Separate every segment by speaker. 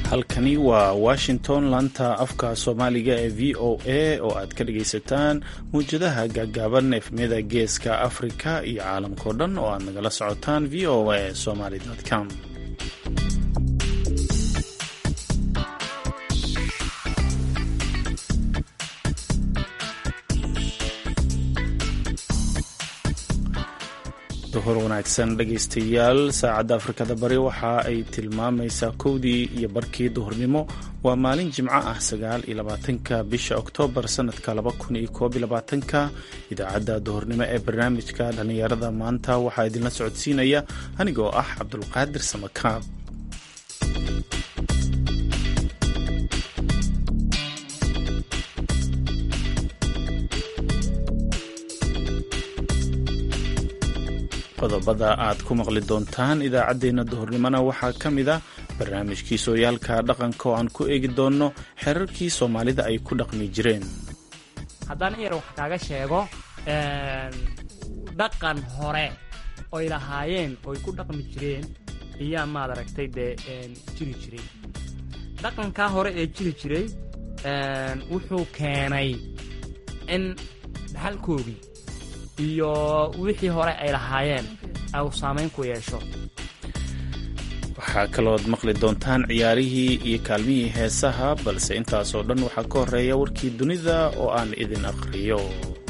Speaker 1: halkani waa washington laanta afka soomaaliga ee v o a oo aad ka dhagaysataan mawjadaha gaagaaban efmiyada geeska afrika iyo caalamkao dhan oo aad nagala socotaan v o a somaly com duhur wanaagsan dhegaystayaal saacadda afrikada bari waxa ay tilmaamaysaa kowdii iyo barkii duhurnimo waa maalin jimco ah sagaal iyo labaatanka bisha oktoobar sanadka laba kun iyo koob iyo labaatanka idaacadda duhurnimo ee barnaamijka dhallinyarada maanta waxaa idinla socodsiinaya anigoo ah cabdulqaadir samakaab qodobada aad ku maqli doontaan idaacaddeenna duhurnimona waxaa ka mid a barnaamijkii sooyaalka dhaqanka oo aan ku eegi doonno xerarkii soomaalida ay ku dhaqmi jireen
Speaker 2: haddaan iyar wax kaaga sheego dhaqan hore oy lahaayeen oy ku dhaqmi jireen iyaa maad aragtay dee jiri jiray dhaqankaa hore ee jiri jiray wuxuu keenay in dhaxalkoogii iyo wixii hore ay lahaayeen au saamayn ku yeesho
Speaker 1: waxaa kalood maqli doontaan ciyaarihii iyo kaalmihii heesaha balse intaasoo dhan waxaa ka horeeya warkii dunida oo aan idin aqhriyo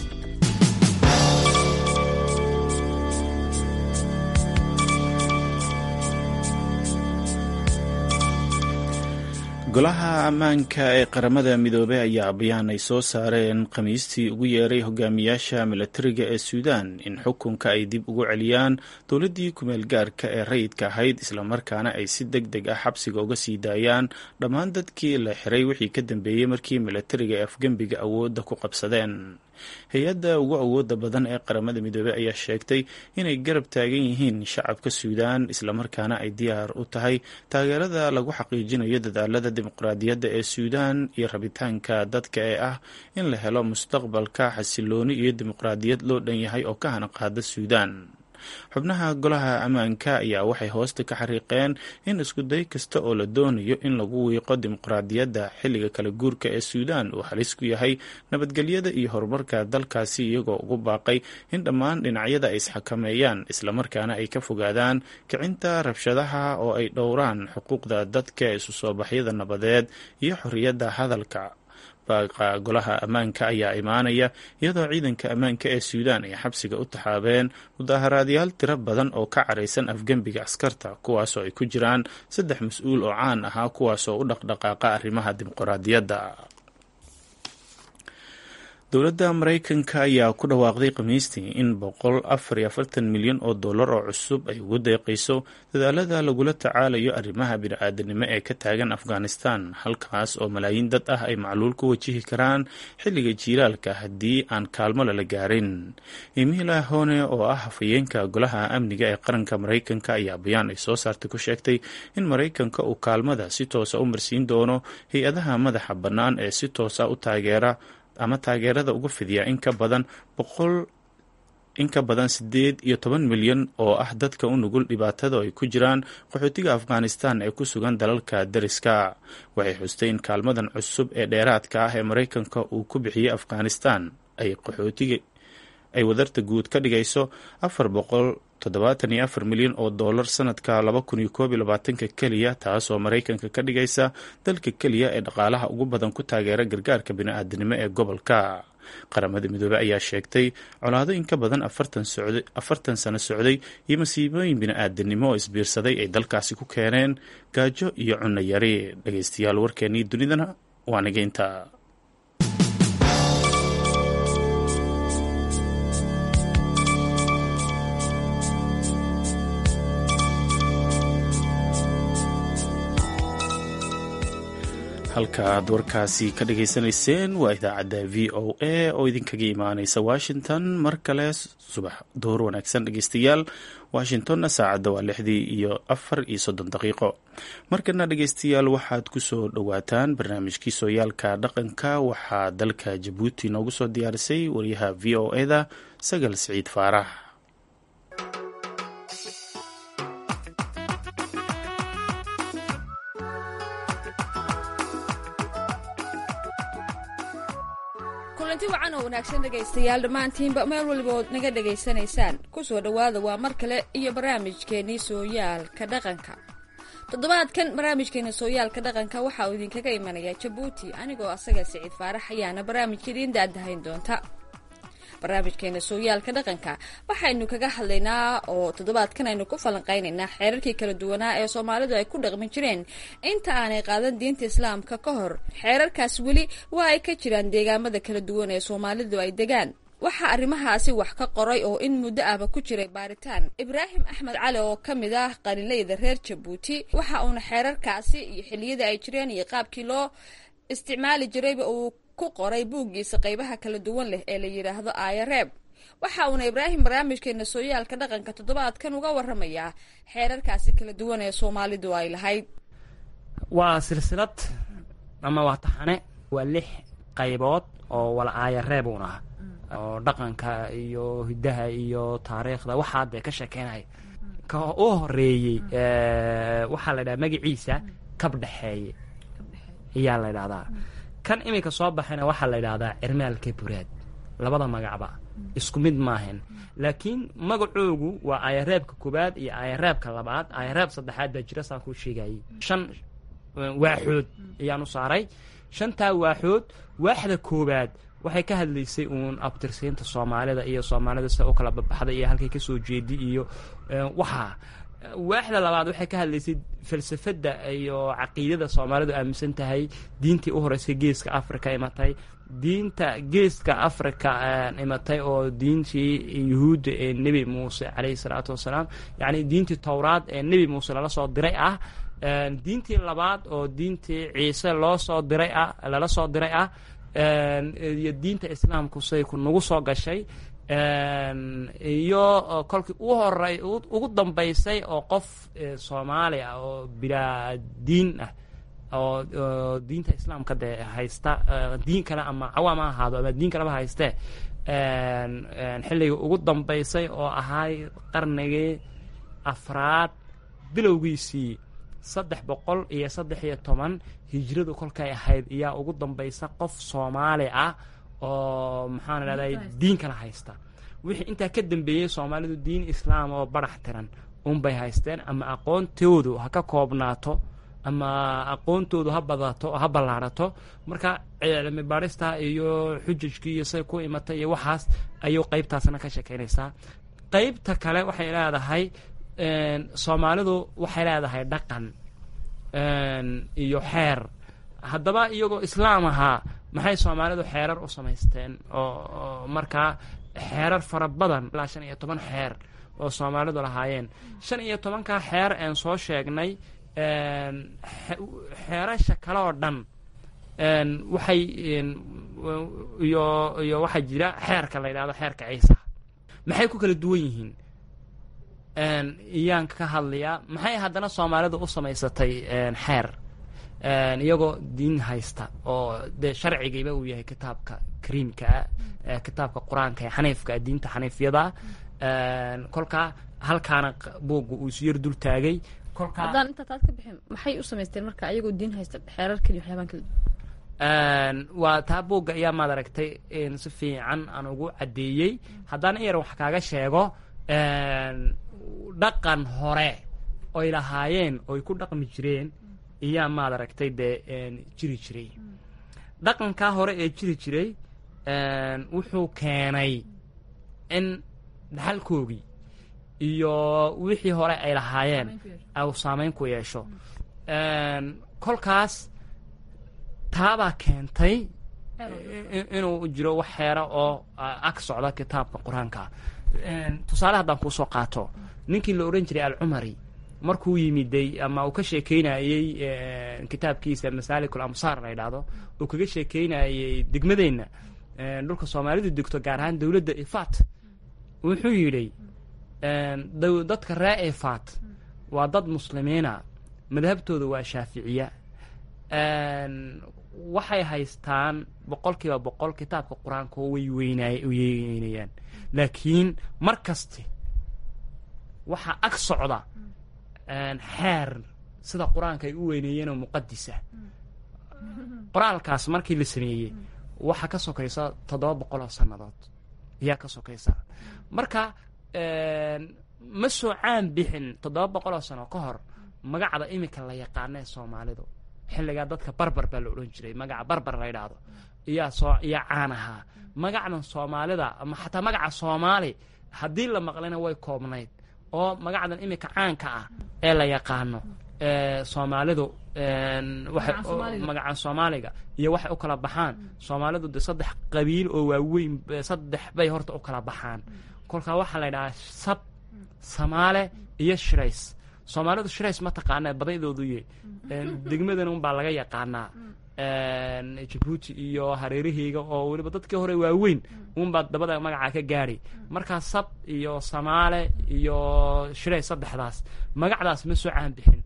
Speaker 1: golaha ammaanka ee qaramada midoobey ayaa bayaan ay soo saareen khamiistii ugu yeeray hogaamiyaasha milatariga ee suudaan in xukunka ay dib ugu celiyaan dowladdii kumeel gaarka ee rayidka ahayd islamarkaana ay si deg deg ah xabsiga uga sii daayaan dhammaan dadkii la xiray wixii ka dambeeyey markii milatariga ee afgembiga awoodda ku qabsadeen hay-adda ugu awooda badan ee qaramada midoobey ayaa sheegtay inay garab taagan yihiin shacabka suudaan islamarkaana ay diyaar u tahay taageerada lagu xaqiijinayo dadaalada dimuqraadiyadda ee suudaan iyo rabitaanka dadka ee ah in la helo mustaqbalka xasilooni iyo dimuqraadiyad loo dhan yahay oo ka hanaqaada suudaan xubnaha golaha ammaanka ayaa waxay hoosta ka xariiqeen in iskuday kasta oo la doonayo in lagu wiiqo dimuqraadiyadda xilliga kala guurka ee suudaan uu halis ku yahay nabadgelyada iyo horumarka dalkaasi iyagoo ugu baaqay in dhammaan dhinacyada ay isxakameeyaan islamarkaana ay ka fogaadaan kicinta rabshadaha oo ay dhowraan xuquuqda dadka isu soo baxyada nabadeed iyo xorriyadda hadalka baaqa golaha ammaanka ayaa imaanaya iyadoo ciidanka ammaanka ee suudaan ay xabsiga u taxaabeen mudaaharaadyaal tiro badan oo ka caraysan afgembiga askarta kuwaasoo ay ku jiraan saddex mas-uul oo caan ahaa kuwaasoo u dhaqdhaqaaqa arrimaha dimuqraadiyadda dowladda maraykanka ayaa ku dhawaaqday khamiistii in boqol afar iyo afartan milyan oo dollar oo cusub ay ugu deeqayso dadaalada lagula tacaalayo arrimaha bini-aadanimo ee ka taagan afghanistan halkaas oo malaayiin dad ah ay macluul ku wajihi karaan xilliga jiilaalka haddii aan kaalmo lala gaarin emila hone oo ah hafayeenka golaha amniga ee qaranka maraykanka ayaa bayaan ay soo saartay ku sheegtay in maraykanka uu kaalmada si toosa u marsiin doono hay-adaha madaxa bannaan ee si toosa u taageera ama taageerada uga fidiya in ka badan boqol in ka badan siddeed iyo toban milyan oo ah dadka u nugul dhibaatada ay ku jiraan qaxootiga afghanistan ee ku sugan dalalka dariska waxay xustay in kaalmadan cusub ee dheeraadka ah ee maraykanka uu ku bixiyey afghanistan ay qaxootiga ay wadarta guud ka dhigayso afar boqol toddobaatan iyo afar milyan oo dollar sanadka laba kun iyo koob iyo labaatanka keliya taasoo maraykanka ka dhigaysa dalka keliya ee dhaqaalaha ugu badan ku taageera gargaarka bini-aadanimo ee gobolka qaramada midoobey ayaa sheegtay colaado in ka badan afartan sano socday iyo masiibooyin bini-aadanimo oo isbiirsaday ay dalkaasi ku keeneen gaajo iyo cunno yari dhageystayaal warkeenii dunidana waa nigeynta halka aad warkaasi ka dhageysanayseen waa idaacadda v o a oo idinkaga imaaneysa washington mar kale subax duhur wanaagsan dhegeystayaal washingtonna saacadda waa lixdii iyo afar iyo soddon daqiiqo markana dhegeystayaal waxaad ku soo dhowaataan barnaamijkii sooyaalka dhaqanka waxaa dalka jabuuti noogu soo diyaarisay wariyaha v o eda sagal siciid faarax
Speaker 3: kulanti wacan oo wanaagsan dhegaystayaal dhammaantiinba meel waliba ood naga dhegaysanaysaan ku soo dhowaada waa mar kale iyo barnaamijkeennii sooyaalka dhaqanka toddobaadkan barnaamijkeena sooyaalka dhaqanka waxa uu idinkaga imanayaa jabuuti anigoo asaga siciid faarax ayaana barnaamijka idiin daadahayn doonta barnaamijkeena sooyaalka dhaqanka waxaynu kaga hadlaynaa oo toddobaadkan aynu ku falanqaynaynaa xeerarkii kala duwanaa ee soomaalidu ay ku dhaqmi jireen inta aanay qaadan diinta islaamka ka hor xeerarkaas weli waa ay ka jiraan deegaamada kala duwan ee soomaalidu ay degaan waxaa arrimahaasi wax ka qoray oo in muddo ahba ku jiray baaritaan ibraahim axmed cali oo ka mid ah qalinleyda reer jabuuti waxa uuna xeerarkaasi iyo xilliyada ay jireen iyo qaabkii loo isticmaali jirayba uu ku qoray buuggiisa qaybaha kala duwan leh ee la yidhaahdo aayareeb waxa uuna ibraahim barnaamijkeena sooyaalka dhaqanka toddobaadkan uga waramayaa xeerarkaasi kala duwan ee soomaalidu ay lahayd
Speaker 2: waa silsilad ama waa taxane waa lix qaybood oo wala aayareeb uun ah oo dhaqanka iyo hiddaha iyo taariikhda waxaa dee ka sheekeynaya ka u horeeyey waxaa la dhaha magaciisa kab dhexeeye ayaa la ydhahdaa kan iminka soo baxayna waxaa la ydhahdaa cirmaalka buraad labada magacba isku mid maahan laakiin magacoogu waa ayareebka koobaad iyo ayareebka labaad ayareeb saddexaad baa jira saan kuu sheegayay shan waaxood ayaan u saaray shantaa waaxood waaxda koobaad waxay ka hadlaysay uun abtirsiinta soomaalida iyo soomaalida sida u kala babaxda iyo halkay kasoo jeedi iyo waxaa waaxda labaad waxay ka hadlaysay falsafadda iyo caqiidada soomaalidu aaminsan tahay diintii u horeysay geeska africa imatay diinta geeska africa imatay oo diintii yuhuudda ee nebi muuse caleyhi salaatu wasalaam yacni diintii towraad ee nebi muuse lala soo diray ah diintii labaad oo diintii ciise loo soo diray ah lala soo diray ah iyo diinta islaamku say ku nagu soo gashay iyo kolkii u horey ugu dambaysay oo qof soomaali ah oo bilaa diin ah oo diinta islaamka dee haysta diin kale ama cawaam ha ahaado ama diin kaleba haystee xilligii ugu dambaysay oo ahay qarnigii afraad bilowgiisii saddex boqol iyo saddex iyo toban hijradu kolkay ahayd ayaa ugu dambaysa qof soomaali ah oo maxaan idhahday diin kala haysta wixii intaa ka dambeeyey soomaalidu diin islaam oo barax tiran unbay haysteen ama aqoontoodu ha ka koobnaato ama aqoontoodu ha badato ha ballaarato marka cilmi baarista iyo xujajkii iyo say ku imatay iyo waxaas ayuu qeybtaasna ka shekeynaysaa qeybta kale waxay leedahay soomaalidu waxay leedahay dhaqan iyo xeer haddaba iyagoo islaam ahaa maxay soomaalidu xeerar u samaysteen oo markaa xeerar fara badan ilaa shan iyo toban xeer oo soomaalidu lahaayeen shan iyo tobankaa xeer een soo sheegnay xeerasha kale oo dhan waxay iyo iyo waxaa jira xeerka la yidhahdo xeerka ciisa maxay ku kala duwan yihiin iyaan ka hadlayaa maxay haddana soomaalidu u samaysatay xeer iyagoo diin haysta oo dee sharcigiiba uu yahay kitaabka kariimkaa kitaabka qur-aanka ee xaniifka diinta xaniifyada kolkaa halkaana buugga uu isu yar dul taagay
Speaker 3: haddaan intaa taad ka bixin maxay u samaysteen marka ayagoo diin haysta xeerar keliya waxyaabaan kala
Speaker 2: waa taa buugga ayaa maad aragtay si fiican aan ugu caddeeyey haddaan in yar wax kaaga sheego dhaqan hore oy lahaayeen oy ku dhaqmi jireen iyaa maad aragtay dee jiri jiray dhaqankaa hore ee jiri jiray wuxuu keenay in dhaxalkoogii iyo wixii hore ay lahaayeen au saamayn ku yeesho kolkaas taabaa keentay inuu jiro wax xeera oo ag socda kitaabka qur-aanka tusaale haddaan kuu soo qaato ninkii la odhan jiray alcumari markuu yimiday ama uu ka sheekeynayey kitaabkiisa masaalikul amsaar la ydhaahdo uu kaga sheekeynayey degmadeenna dhulka soomaalidu degto gaar ahaan dowladda ifaat wuxuu yidhi dadka ree ifaat waa dad muslimiina madhabtooda waa shaaficiya waxay haystaan boqol kiiba boqol kitaabka qur-aanka oo way weynaay weynayaan laakiin mar kaste waxaa ag socda xeer sida qur-aanka ay u weyneeyeenoo muqadisa qoraalkaas markii la sameeyey waxaa ka sokaysa toddoba boqol oo sannadood ayaa ka sokaysa marka ma soo caan bixin toddoba boqol oo sano ka hor magacda iminka la yaqaana ee soomaalidu xilligaa dadka barbar baa la odhan jiray magaca barbar la ydhaahdo iyaa soo iyaa caan ahaa magacdan soomaalida ama xataa magaca soomaali haddii la maqlayna way koobnayd oo magacdan iminka caanka ah ee la yaqaano soomaalidu magaca soomaaliga iyo waxay u kala baxaan soomaalidu de saddex qabiil oo waaweyn saddex bay horta u kala baxaan kolkaa waxaa la ydhahaa sab samaale iyo shirays soomaalidu shirays ma taqaana badaydoodu ye degmadan unbaa laga yaqaanaa jabuuti iyo hareeraheyga oo weliba dadkii hore waaweyn unbaa dabada magacaa ka gaadhay markaa sab iyo samaale iyo shirays saddexdaas magacdaas ma soo caan bixin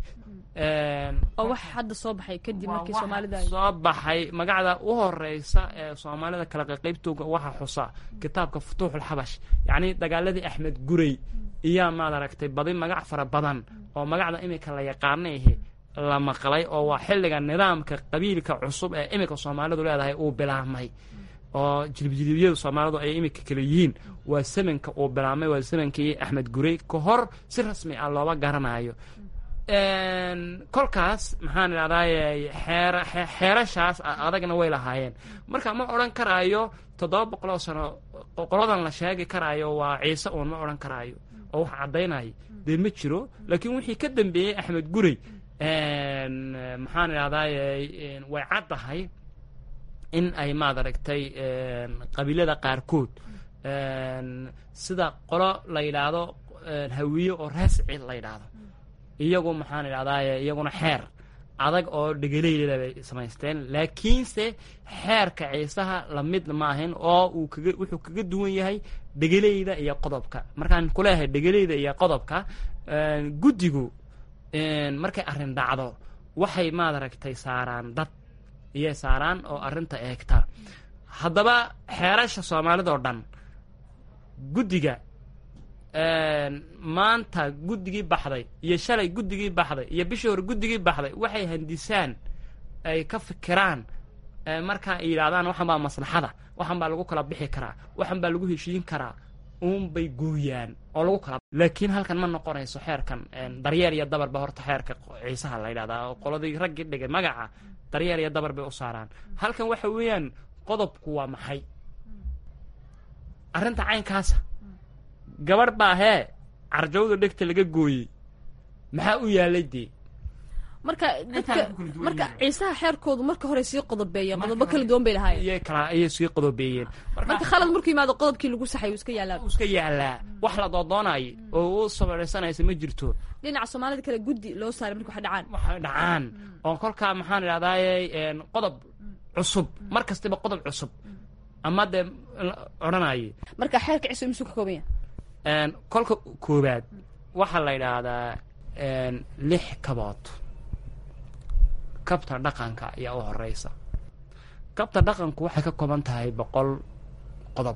Speaker 4: oo wax hadda soo baxay kadib markii soomaalida
Speaker 2: soo baxay magacda u horeysa ee soomaalida kala qaqaybtooga waxaa xusa kitaabka futuuxulxabash yacni dagaaladii axmed gurey iyaa maad aragtay badi magac fara badan oo magacda iminka la yaqaanaihi la maqlay oo waa xilliga nidaamka qabiilka cusub ee iminka soomaalidu leedahay uu bilaabmay oo jilibjilibyadu soomaalidu ay iminka kale yihiin waa samanka uu bilaabmay waa samankii axmed gurey ka hor si rasmi ah looba garanayo kolkaas maxaan idhahdaay xeer xeerashaas adagna way lahaayeen marka ma odhan karaayo toddoba boqoloo sano qoladan la sheegi karaayo waa ciise uun ma odhan karaayo oo wax caddaynaya dee ma jiro laakiin wixii ka dambeeyey axmed gurey maxaan idhahdaay way caddahay in ay maad aragtay qabiilada qaarkood sida qolo la yidhaahdo hawiye oo reesci la yidhaahdo iyagu maxaan idhahdaay iyaguna xeer adag oo dhegeleyda bay samaysteen laakiinse xeerka ciisaha lamid ma ahin oo uu kaga wuxuu kaga duwan yahay dhegeleyda iyo qodobka markaan kuleeyahay dhegeleyda iyo qodobka guddigu markay arrin dhacdo waxay maad aragtay saaraan dad iyay saaraan oo arrinta eegta haddaba xeerasha soomaalidao dhan guddiga maanta guddigii baxday iyo shalay guddigii baxday iyo bishii hore guddigii baxday waxay handisaan ay ka fikiraan markaa ay yidhahdaan waxan baa maslaxada waxan baa lagu kala bixi karaa waxan baa lagu heshiin karaa uunbay gooyaan oo lagu kala laakiin halkan ma noqonayso xeerkan daryeel iyo dabar ba horta xeerka ciisaha la yidhahdaa oo qoladii raggii dhigay magaca daryeel iyo dabar bay u saaraan halkan waxa weeyaan qodobku waa maxay arrinta caynkaasa gabadh baa hee carjawda dhegta laga gooyey maxaa u yaalay dee
Speaker 4: marka dadka marka ciisaha xeerkoodu marka hore sii qodobeeyeen qodobo kala duwan bay lahaayeen
Speaker 2: iyay kala ayay sii qodobeeyeen
Speaker 4: marka khalad markuu yimaado qodobkii lagu saxay uu iska yaalaa
Speaker 2: uu iska yaalaa wax la doodoonayo oo u samaysanaysa ma jirto
Speaker 4: dhinaca soomaalida kale guddi loo saaray marka wax dhacaan
Speaker 2: waxay dhacaan oo kolkaa maxaan idhahdaaye qodob cusub mar kastaba qodob cusub ama dee odhanaye
Speaker 4: marka xeerka ciise misuu ka kooban yahay
Speaker 2: kolka koowaad waxaa la yidhaahdaa lix kabood kabta dhaqanka ayaa u horeysa kabta dhaqanku waxay ka kooban tahay boqol qodob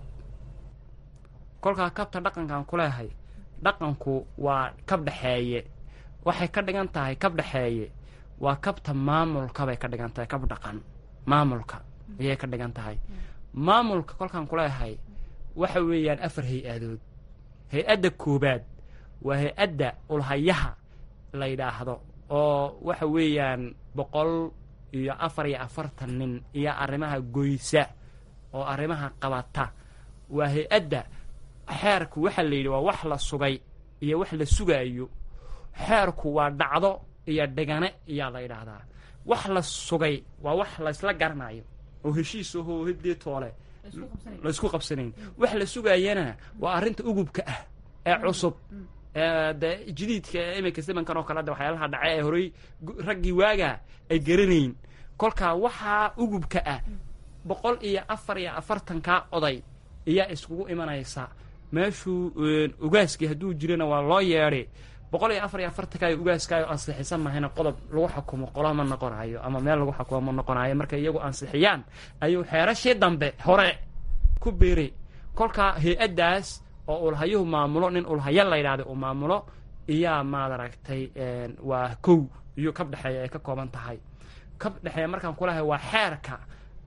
Speaker 2: kolkaa kabta dhaqankaan kuleehay dhaqanku waa kab dhexeeye waxay ka dhigan tahay kab dhexeeye waa kabta maamulka bay ka dhigan tahay kab dhaqan maamulka ayay ka dhigan tahay maamulka kolkaan kuleehay waxa weeyaan afar hay-adood hay-adda koobaad waa hay-adda ulhayaha la yidhaahdo oo waxa weeyaan boqol iyo afar iyo afartan nin iyo arrimaha goysa oo arrimaha qabata waa hay-adda xeerku waxaa la yidhi waa wax la sugay iyo wax la sugaayo xeerku waa dhacdo iyo dhigane ayaa la yidhaahdaa wax la sugay waa wax laysla garanayo oo heshiis ahoo hadee toole laysku qabsanayn wax la sugaayana waa arrinta ugubka ah ee cusub de jadiidka iminka simankan oo kale de waxyaalaha dhace ee horey raggii waaga ay garanayn kolkaa waxaa ugubka ah boqol iyo afar iyo afartankaa oday ayaa iskugu imanaysa meeshuu ugaaskii hadduu jirana waa loo yeedhay boqol iyo afar iyo afartankaa ugaaskaayo ansixisan mahayna qodob lagu xukumo qolo ma noqonayo ama meel lagu xukumo ma noqonayo markay iyagu ansixiyaan ayuu xeerashii dambe hore ku beeray kolkaa hay-addaas oo ulhayuhu maamulo nin ulhaya la yidhahda uu maamulo iyaa maad aragtay waa kow iyo kab dhexeeya ay ka kooban tahay kab dhexeeya markaan kulahay waa xeerka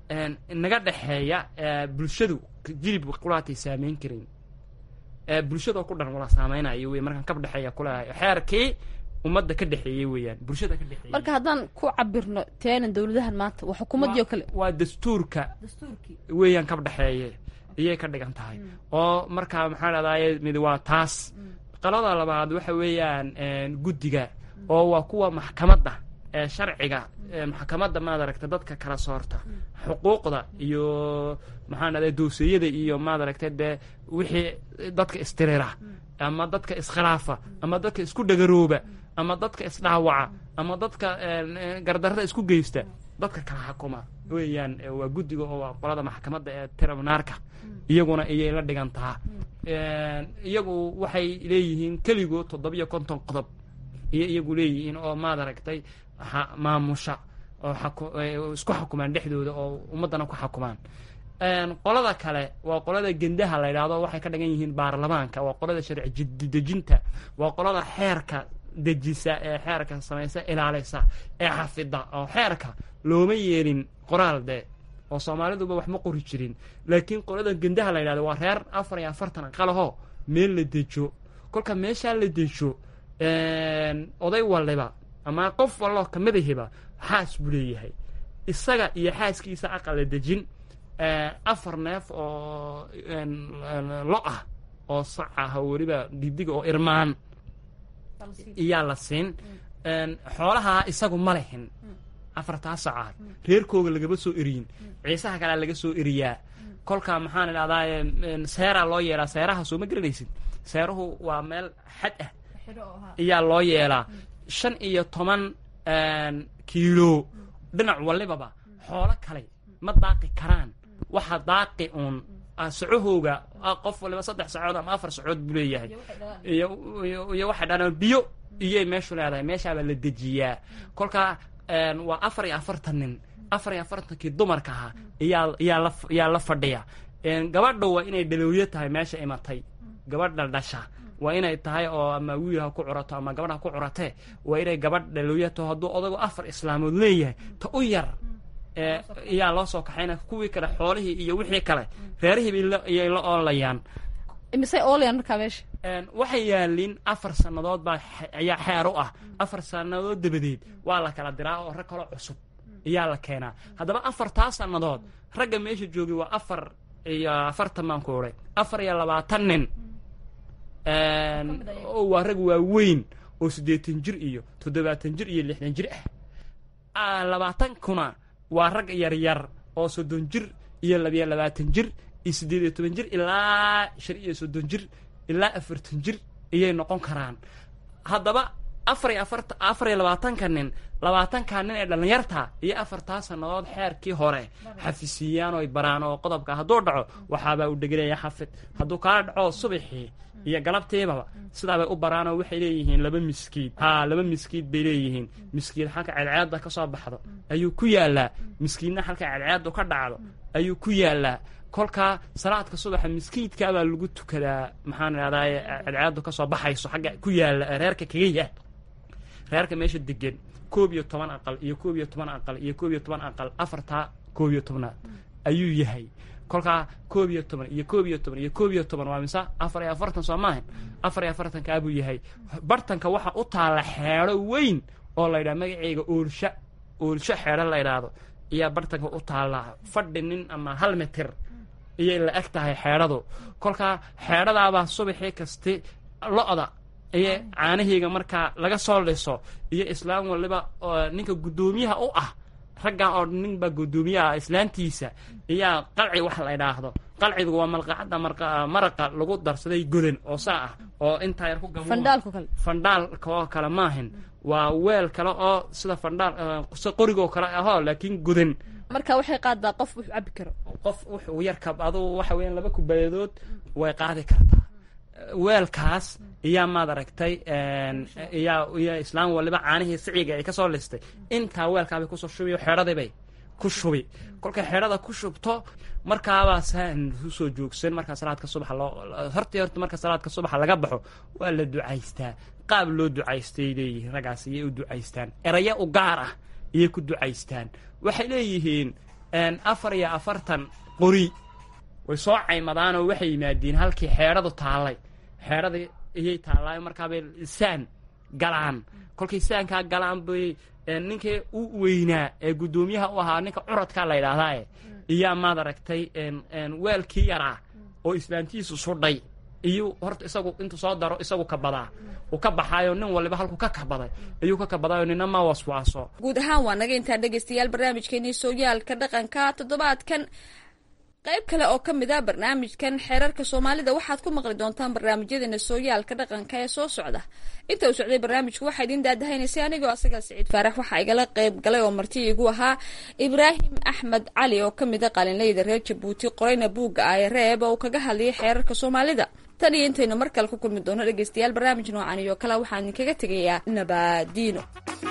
Speaker 2: naga dhexeeya bulshadu jilib qulaatay saameyn karin bulshadoo ku dhan wala saameynayo wey markaan kab dhexeeya kuleehay xeerkii ummadda ka dhexeeyey weeyaan bulshada ka dhexeeyey
Speaker 4: marka haddaan ku cabirno teenan dowladahan maanta waa xukuumaddii oo kale
Speaker 2: waa dastuurka weeyaan kab dhexeeye iyay ka dhigan tahay oo markaa maxaa dhahdaye mid waa taas qalada labaad waxa weeyaan guddiga oo waa kuwa maxkamadda ee sharciga maxkamadda maad aragta dadka kala soorta xuquuqda iyo maxaan dhahday dooseeyada iyo maad aragta dee wixii dadka istirira ama dadka iskhilaafa ama dadka isku dhagarooba ama dadka isdhaawaca ama dadka gardarrada isku geysta dadka kala xakuma weeyaan waa guddiga oo waa qolada maxkamadda ee tribunaalka iyaguna iyay la dhigantaa iyagu waxay leeyihiin keligood toddobiyo konton qodob iyo iyagu leeyihiin oo maad aragtay maamusha oo isku xukumaan dhexdooda oo ummaddana ku xukumaan qolada kale waa qolada gendaha la yidhaahdo waxay ka dhigan yihiin baarlamaanka waa qolada sharci dejinta waa qolada xeerka dejisa ee xeerka samaysa ilaalisa ee xafida oo xeerka looma yeelin qoraal dee oo soomaaliduba wax ma qori jirin laakiin qolada gendaha la yidhahdo waa reer afar iyo afartan aqalaho meel la dejo kolka meeshaa la dejo oday waliba ama qof walloo kamadahiba xaas buu leeyahay isaga iyo xaaskiisa aqal la dejin afar neef oo lo ah oo sac ah oo weliba digdiga oo irmaan iyaa la siin xoolahaa isagu ma lehin afartaa sacaad reerkooga lagama soo eriyin ciisaha kalea laga soo eriyaa kolkaa maxaan idhahdaaye seeraa loo yeelaa seeraha soo ma garanaysid seeruhu waa meel xad ah iyaa loo yeelaa shan iyo toban kiilo dhinac walibaba xoolo kale ma daaqi karaan waxa daaqi uun sacahooga qof waliba saddex sacood ama afar sacood buu leeyahay iyo waxay dhahdaan biyo iyay meeshu leedahay meeshaabaa la dejiyaa kolkaa waa afar iyo afartan nin afar iyo afartankii dumarka ahaa iyaa iyaa la iyaa la fadhiya gabadha waa inay dhalowyo tahay meesha imatay gabadha dhasha waa inay tahay oo ama wiil ha ku curato ama gabadh ha ku curatee waa inay gabadh dhalowyo taho hadduu odagu afar islaamood leeyahay ta u yar iyaa loo soo kaxayna kuwii kale xoolihii iyo wixii kale reerihiiba iyay la oolayaan
Speaker 4: misey oolayaan markaa meesha
Speaker 2: waxay yaaliin afar sannadood baa ayaa xeer u ah afar sannadood dabadeed waa la kala diraa oo rag kaloo cusub iyaa la keenaa haddaba afartaa sannadood ragga meesha joogay waa afar iyo afartan baan ku odhay afar iyo labaatan nin waa rag waaweyn oo siddeetan jir iyo toddobaatan jir iyo lixdan jir ah labaatan kuna waa rag yaryar oo soddon jir iyo labiyo labaatan jir iyo siddeed iyo toban jir ilaa shan iyo soddon jir ilaa afartan jir iyay noqon karaan haddaba afar iyo afarta afar iyo labaatanka nin labaatanka nin ee dhallinyarta iyo afartaa sannadood xeerkii hore xafisiiyaan oy baraan oo qodobka hadduu dhaco waxaabaa u dhegelaya xafid hadduu kaa dhaco subaxii iyo galabtiibaba sidaabay u baraanoo waxay leeyihiin laba miskiid haa laba miskiid bay leeyihiin miskiid halka ceedceedda ka soo baxdo ayuu ku yaallaa miskiidna halka ceedceeddu ka dhacdo ayuu ku yaallaa kolkaa salaadka subaxa miskiidkaabaa lagu tukadaa maxaan idhahdaye ceedceeddu ka soo baxayso xagga ku yaalla reerka kaga yaal reerka meesha degan koob iyo toban aqal iyo koob iyo toban aqal iyo koob iyo toban aqal afartaa koob iyo tobnaad ayuu yahay kolkaa koob iyo toban iyo koob iyo toban iyo koob iyo toban waa mise afar iyo afartan soo maahan afar iyo afartankaabuu yahay bartanka waxa u taalla xeedho weyn oo la ydhaha magaceyga oolsha oolsho xeedho la ydhaahdo ayaa bartanka u taallaa fadhi nin ama hal mitir iyay la eg tahay xeedhadu kolkaa xeedhadaabaa subaxii kasti lo-da iyo caanaheyga markaa laga soo liso iyo islaam waliba ninka guddoomiyaha u ah raggan oo nin baa guddoomiyaha islaantiisa iyaa qalci wax la ydhaahdo qalcigu waa malqacadda maraqa lagu darsaday godan oo saa ah oo intaa yar ku
Speaker 4: fandhaalku kale
Speaker 2: fandhaalka oo kale maahin waa weel kale oo sida fandhaal si qorigoo kale ahoo laakiin godan
Speaker 4: marka waxay qaadaa qof wuxuu cabi karo
Speaker 2: qof wuxuu yarka aduu waxa weeyaan laba kubayadood way qaadi kartaa weelkaas iyaa maad aragtay iyaa iyo islaam waliba caanihii siciga ay ka soo listay intaa weelkaabay kusoo shubi xeedhadiibay ku shubi kolkay xeedhada ku shubto markaabaa saan usoo joogsan markaa salaadka subaxa loo hortii horta marka salaadka subaxa laga baxo waa la ducaystaa qaab loo ducaystay leeyihiin raggaas iyay u ducaystaan erayo u gaar ah iyay ku ducaystaan waxay leeyihiin afar iyo afartan qori way soo caymadaanoo waxay yimaadiin halkii xeedhadu taallay xeedhada iyay taallaayo markaabay saan galaan kolkay saankaa galaan bay ninkii u weynaa ee guddoomiyaha u ahaa ninka curadkaa la ydhahdaae iyaa maad aragtay weelkii yaraa oo islaantiisu sudhay iyuu horta isagu intuu soo daro isagu kabadaa uu ka baxaayo nin waliba halkuu ka kabaday ayuu ka kabadaayo nina ma waswaaso
Speaker 3: guud ahaan waa naga intaa dhegaystayaal barnaamijkeenii sooyaalka dhaqanka toddobaadkan qayb kale oo ka mid a barnaamijkan xeerarka soomaalida waxaad ku maqli doontaan barnaamijyadeena sooyaalka dhaqanka ee soo socda inta uu socday barnaamijku waxaa idiin daadahaynaysay anigoo asagaa siciid faarax waxaa igala qayb galay oo marti igu ahaa ibraahim axmed cali oo ka mid a qalinleyda reer jabuuti qorayna buugga aaye reeb oo uu kaga hadlayay xeerarka soomaalida tan iyo intaynu mar kale ku kulmi doono dhegaystayaal barnaamij noocan iyo kale waxaan idinkaga tegayaa nabaadiino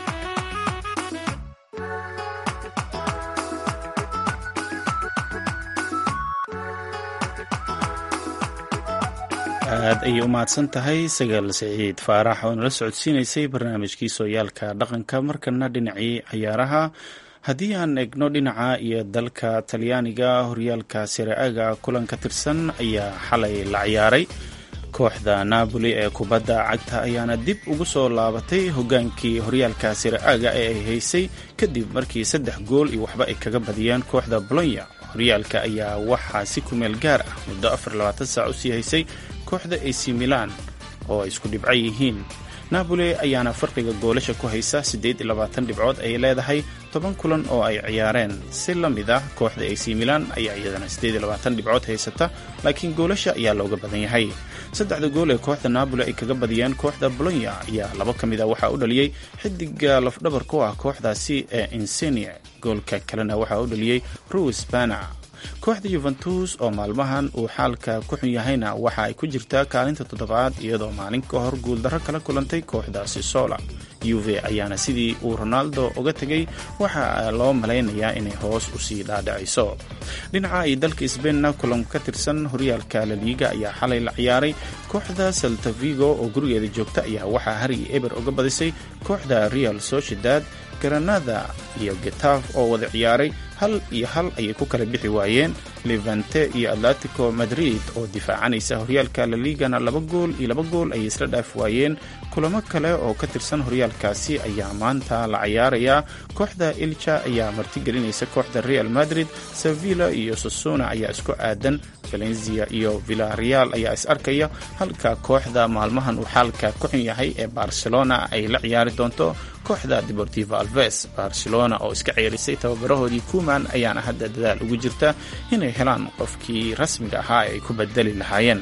Speaker 1: aad ayay u mahadsan tahay sagaal siciid faarax oo nala socodsiinaysay barnaamijkii sooyaalka dhaqanka markana dhinacii ciyaaraha haddii aan egno dhinaca iyo dalka talyaaniga horyaalka siraaga kulan ka tirsan ayaa xalay la ciyaaray kooxda napoli ee kubadda cagta ayaana dib ugu soo laabatay hogaankii horyaalka siraaga ee ay haysay kadib markii saddex gool iyo waxba ay kaga badiyeen kooxda bolonya horyaalka ayaa waxaa si kumeel gaar ah muddo afar labaatan saac usii haysay kooxda ac milan oo ay isku dhibco yihiin napoli ayaana farqiga goolasha ku haysa siddeed iyo labaatan dhibcood ay leedahay toban kulan oo ay ciyaareen si la mid ah kooxda ac milan ayaa iyadana siddeed iyo labaatan dhibcood haysata laakiin goolasha ayaa looga badan yahay saddexda gool ee kooxda napoli ay kaga badiyeen kooxda bolonya ayaa laba ka mid a waxaa u dhaliyey xidiga lafdhabar ku ah kooxdaasi ee insenia goolka kalena waxaa u dhaliyey ruis bana kooxda yuventus oo maalmahan uu xaalka ku xun yahayna waxa ay ku jirtaa kaalinta toddobaad iyadoo maalin ka hor guuldarro kala kulantay kooxdaasi sola yuve ayaana sidii uu ronaldo uga tegay waxa loo malaynayaa inay hoos usii dhaadhacayso dhinaca ay dalka sbainna kulan ka tirsan horyaalka laliiga ayaa xalay la ciyaaray kooxda saltavigo oo gurigeeda joogta ayaa waxaa harigi eber uga badisay kooxda real sociedad granada iyo getaf oo wada ciyaaray hal iyo hal ayay ku kala bixi waayeen levante iyo atletico madrid oo difaacanaysa horyaalka laligana laba gool iyo laba gool ayay isla dhaaf waayeen kulamo kale oo ka tirsan horyaalkaasi ayaa maanta la cayaarayaa kooxda ilja ayaa martigelinaysa kooxda real madrid sevilla iyo sosuna ayaa isku aadan valencia iyo villareal ayaa is arkaya halka kooxda maalmahan uu xaalka ku xun yahay ee barcelona ay la ciyaari doonto kooxda deportivo alves barcelona oo iska ceerisay tababarahoodii kuman ayaana hadda dadaal ugu jirta inay helaan qofkii rasmiga ahaa ee ay ku bedeli lahaayeen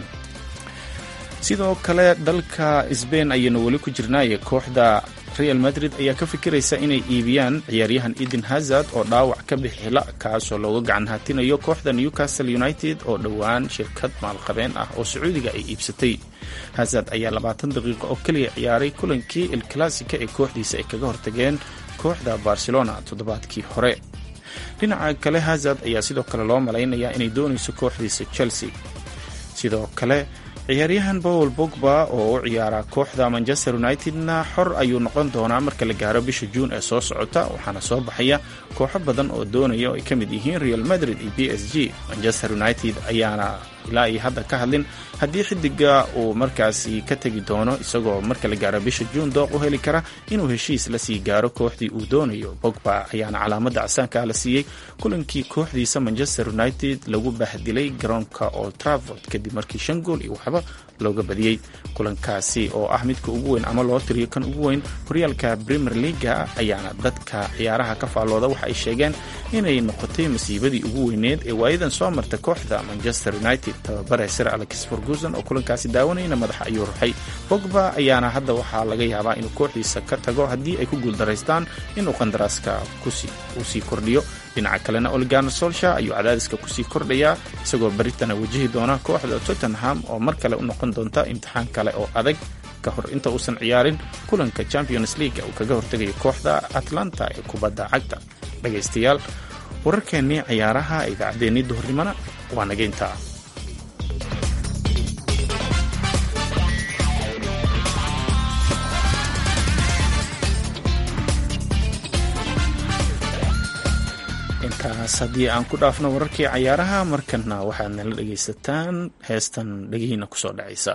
Speaker 1: sidoo kale dalka sbain ayaynu weli ku jirnaaye kooxda real madrid ayaa ka fikiraysa inay iibiyaan ciyaaryahan eden hazard oo dhaawac ka bixila kaasoo looga gacan hatinayo kooxda newcastle united oo dhowaan shirkad maalqabeen ah oo sacuudiga ay iibsatay hazard ayaa labaatan daqiiqo oo keliya ciyaaray kulankii il classica ee kooxdiisa ay kaga hortageen kooxda barcelona toddobaadkii hore dhinaca kale hazard ayaa sidoo kale loo malaynayaa inay doonayso kooxdiisa chelsea sidoo kale ciyaaryahan paul bogba oo u ciyaara kooxda manchester united-na xor ayuu noqon doonaa marka la gaaro bisha juun ee soo socota waxaana soo baxaya kooxo badan oo doonaya oo ay ka mid yihiin real madrid iyo b s g manchester united ayaana ilaa iyo hadda ka hadlin haddii xidiga uu markaasi ka tegi doono isagoo marka la gaaro bisha juun dooq u heli kara inuu heshiis la sii gaaro kooxdii uu doonayo bogba ayaana calaamadda casaanka la siiyey kulankii kooxdiisa manchester united lagu bahdilay garoonka old travord kadib markii shan gool iyo waxba looga badiyey kulankaasi oo ah midka ugu weyn ama loo tiriyo kan ugu weyn horyaalka premier leaga ayaana dadka ciyaaraha ka faallooda waxa ay sheegeen inay noqotay masiibadii ugu weyneed ee waayadan soo marta kooxda manchester united tababare sir alex ferguson oo kulankaasi daawanayna madaxa ayuu ruxay bogba ayaana hadda waxaa laga yaabaa inuu kooxdiisa ka tago haddii ay ku guuldaraystaan inuu qandaraaska uu sii kordhiyo dhinaca kalena oliganer solsha ayuu cadaadiska kusii kordhayaa isagoo baritana wajihi doona kooxda tottenham oo mar kale u noqon doonta imtixaan kale oo adag ka hor inta uusan ciyaarin kulanka champions league uu kaga hortegayo kooxda atlanta ee kubadda cagta dhegaystayaal wararkeennii ciyaaraha idaacaddeenii duhurnimona waa naga intaa intaas haddii aan ku dhaafno wararkii cayaaraha markana waxaad nala dhegaysataan heestan dhegihiina kusoo dhacaysa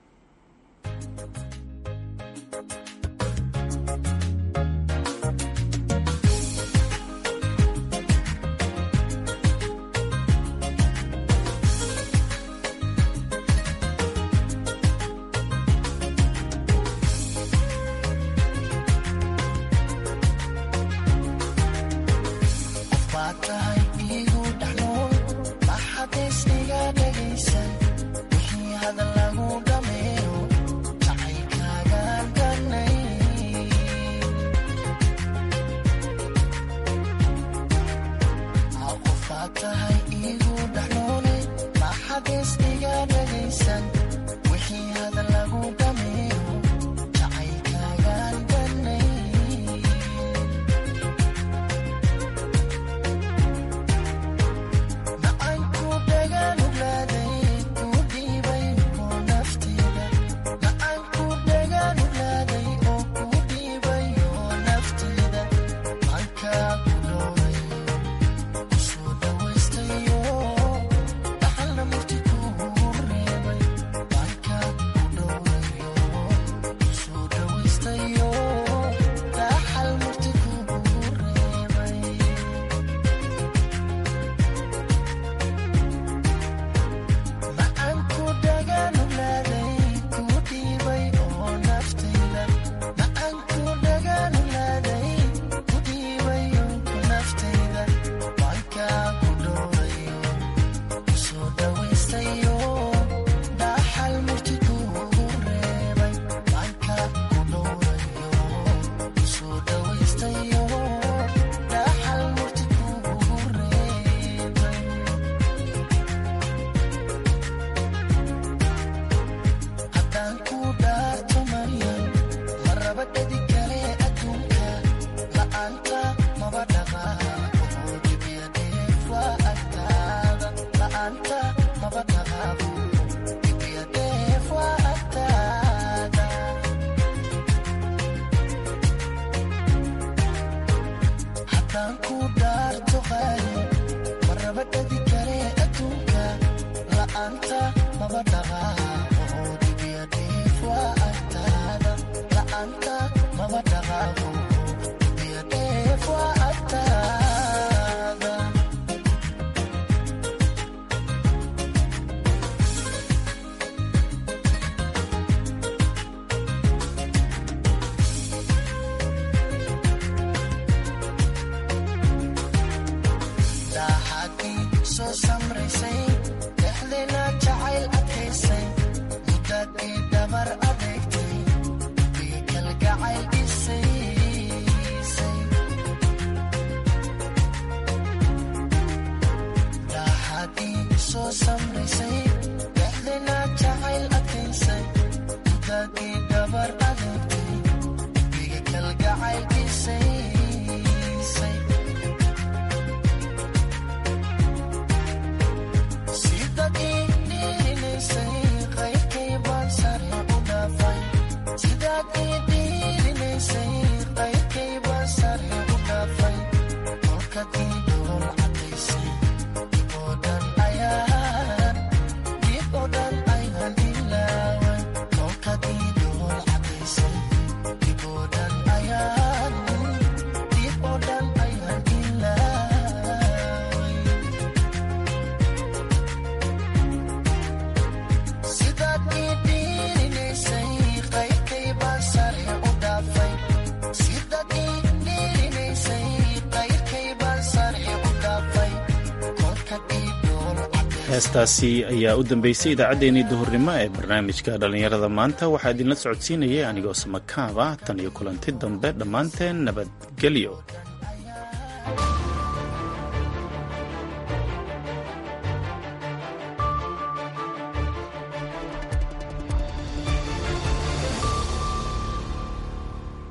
Speaker 1: heestaasi ayaa u dambeysay idaacaddeenii duhurnimo ee barnaamijka dhallinyarada maanta waxaa idinla socodsiinayay anigoo samakaaba tan iyo kulanti dambe dhammaanteen nabadgelyo